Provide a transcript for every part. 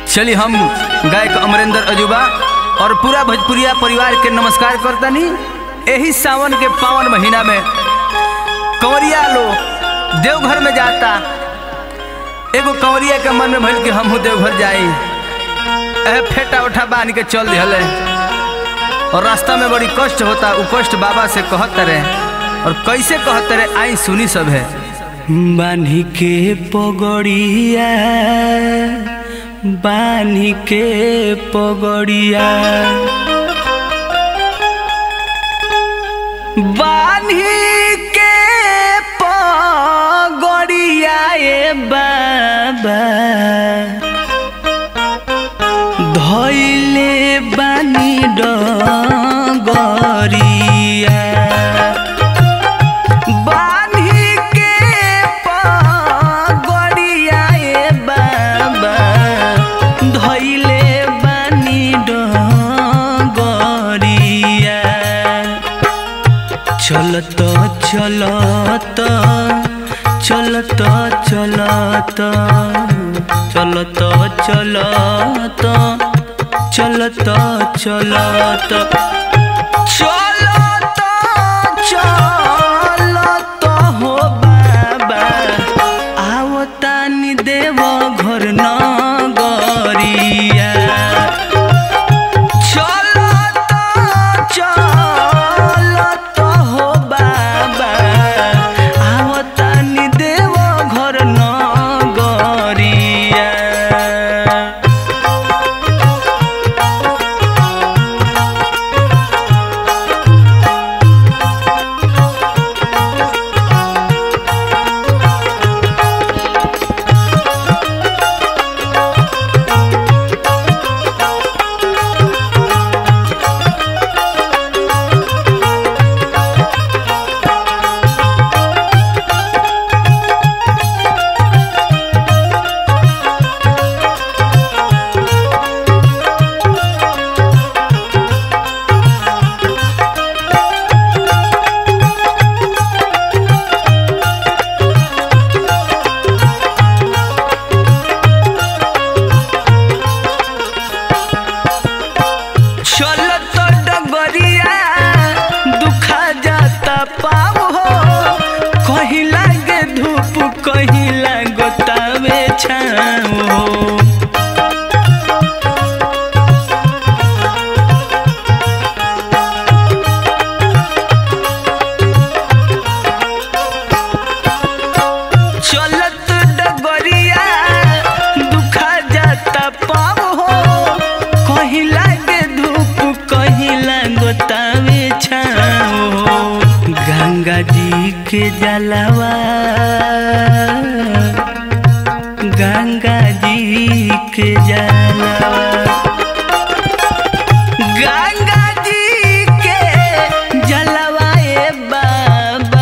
चलिए हम गायक अमरेंद्र अजूबा और पूरा भोजपुरिया परिवार के नमस्कार करतनी यही सावन के पावन महीना में कंवरिया लोग देवघर में जाता एगो कंवरिया के मन में भइल कि हमहू देवघर जाई एह फेटा उठा बांध के चल दिहले और रास्ता में बड़ी कष्ट होता उ कष्ट बाबा से कहत रहे और कैसे कहत रहे आई सुनी सब है बान्ही के पगड़िया बान्ही के पगड़िया बान्ही के पगड़िया ए बाबा धैले बानी डगरिया बान्ही के पगड़िया ए बाबा धैले बानी डगरिया चलत चलत चलत चलत चलत चलत चलत चलत चलत चलत हो बाबा आवतानी देव घर नगरिया चलत चलत हो बाबा आवतानी देव घर नगरिया चलत डगरिया दुखा जाता पाव हो कहीं लागे धूप कहीं लागतावे छाव हो चलत डगरिया दुखा जाता पाव हो कहीं लागे धूप कहीं लागतावे छाव हो गंगा जी के जलवा गंगा जी के जलवा गंगा जी के जलवा ए बाबा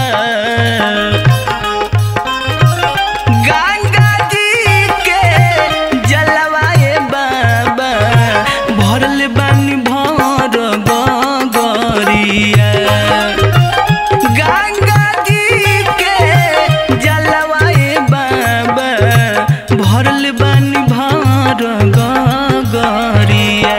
गंगा जी के जलवा ए बाबा भरल बानी भर गगरिया गंगा जी के जलवा ए बाबा भरल बानी भर गगरिया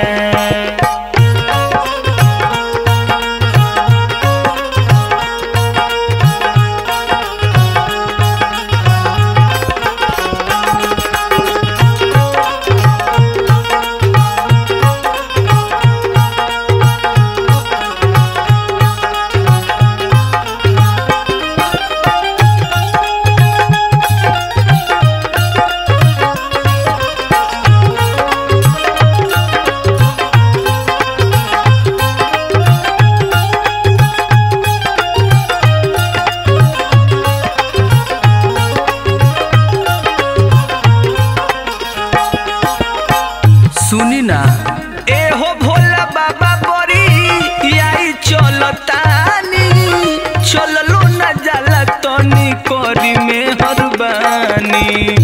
सुनी ना ए हो भोला बाबा बड़ी आई चलतानी चललो ना जाला तनी करी में हरबानी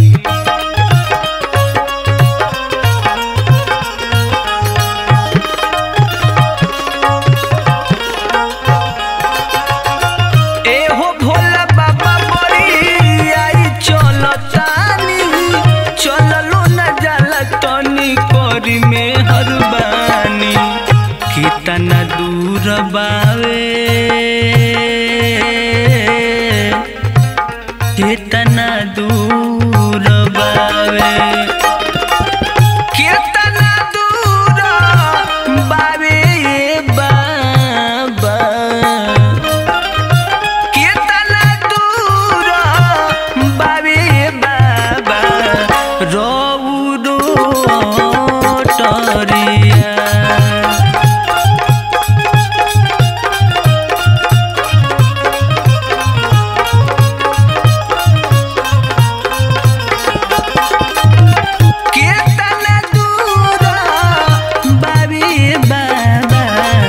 ए हो भोला बाबा बड़ी आई चलतानी चललो ना जाला तनी करी में हरबानी कितना दूर बावे कितना दूर बावे कितना दूर बावे बाबा कितना दूर बावे बाबा रौरो टरिया कितना दूर बाबी बाबा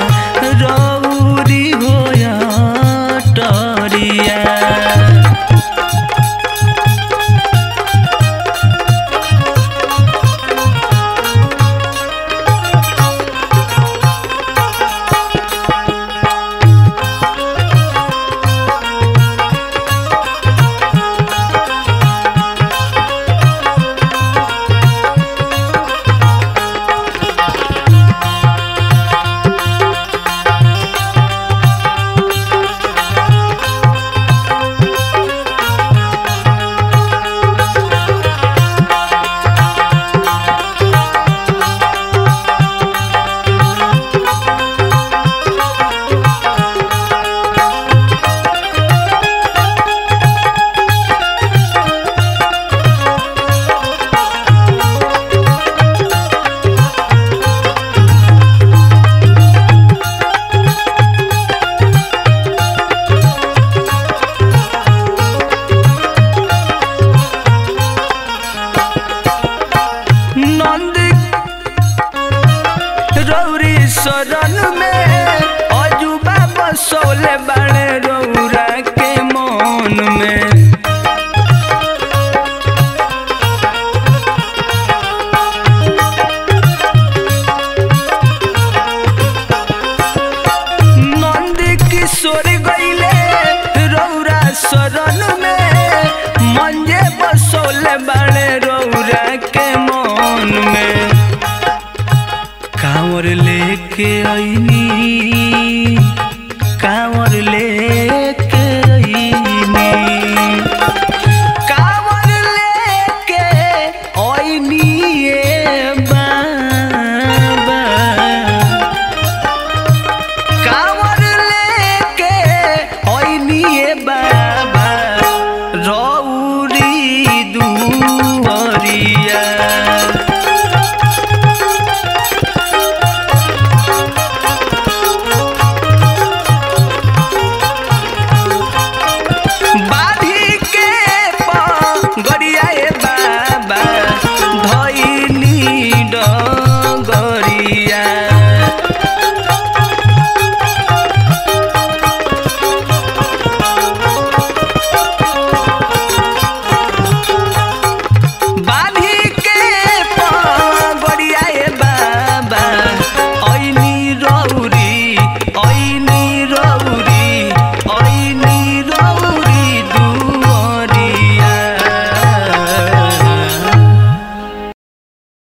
रौरी होय टरिया नंद रौरी शरण में अजुबा बसौले बाड़े रौरा के मन में नंद किशोर गईले रौरा शरण में मंजे बसौले बाड़े रौरा के मन में कांवर लेके आईनी